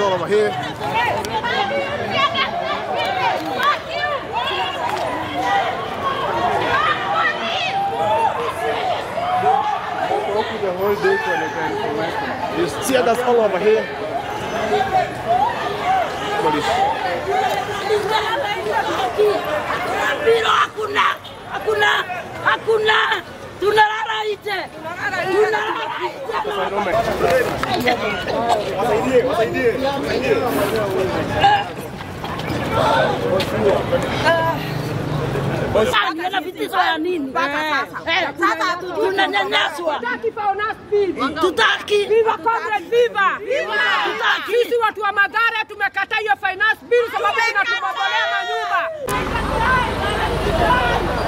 all over here. the whole day for the information. You see that's all over here. Police. Mpira hakuna, hakuna, hakuna. Tunalala nje, tunalala nje. Wasaidie, wasaidie, wasaidie. Ana vitisho ya nini? Eh, tunanyanyaswa, tutaki Viva comrade, viva! Tutaki. Sisi watu wa Mathare tumekataa hiyo finance bill sababu inatubobolea manyumba.